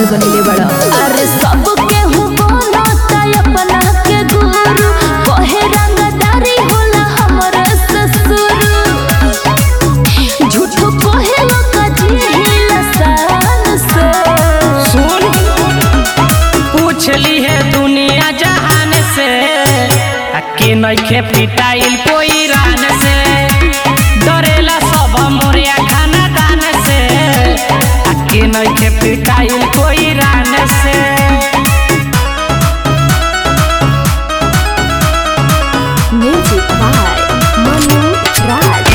माल बनले बड़ा अरे सबके हूँ बनता अपना के गुरु कहे रंगदारी होला हमर ससुर झूठो कहे लोग जिहिला शान से सुन पूछली है दुनिया जहान से आ के नइखे पिटाइल कोई रान से डरेला सब मोरिया खाना दान से आ के नइखे पिटाइल कोई रान से म्यूजिक बाय मनु राज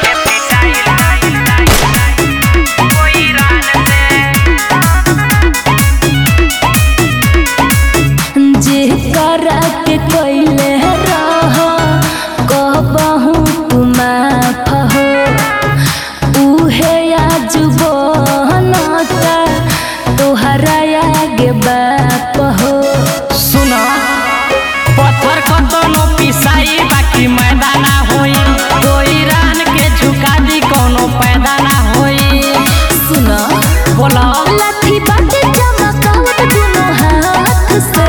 जे करा के कोइले रह कहबहू तू माफ हो उहे आज बनता तोहरा आगे बाप हो सुना पत्थर कतनो पिसाई बाकी मैदाना होई कोई रान के झुका दी कोनो पैदा ना होई सुना बोला लाठी बाटे चमकावत दुनो हाथ से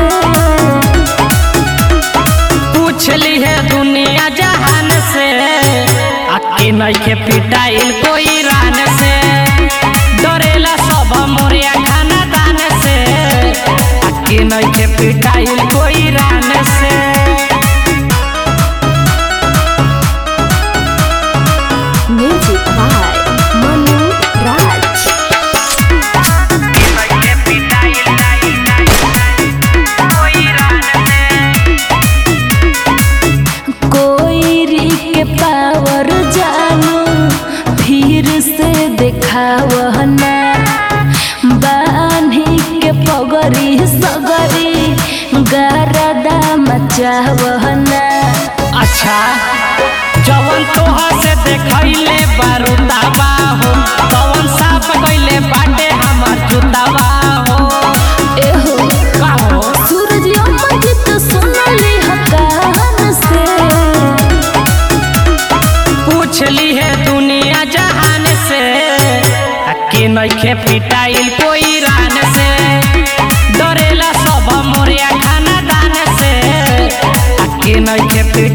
पूछली है दुनिया जहान से आके नइखे पिटाइल कोई रान से डरेला सब मोरिया खाना दान से आके नइखे पिटाइल कोई रान से म्यूजिक बाय मनु राज कोई के पावर जानू फिर से देखावना बान्ही के पगरी सगरी गरदा मचावना अच्छा जवन तोहा से देखैले बारूदाबा हो तवन साफ कइले बाटे हमर जुदाबा हो एहो का हो सूरज अमृत सुनली हकान से पूछली है दुनिया जहान से के नइखे पिटाइल कोई रान से डरेला सब मोरिया खाना दान से के नइखे पिटाइल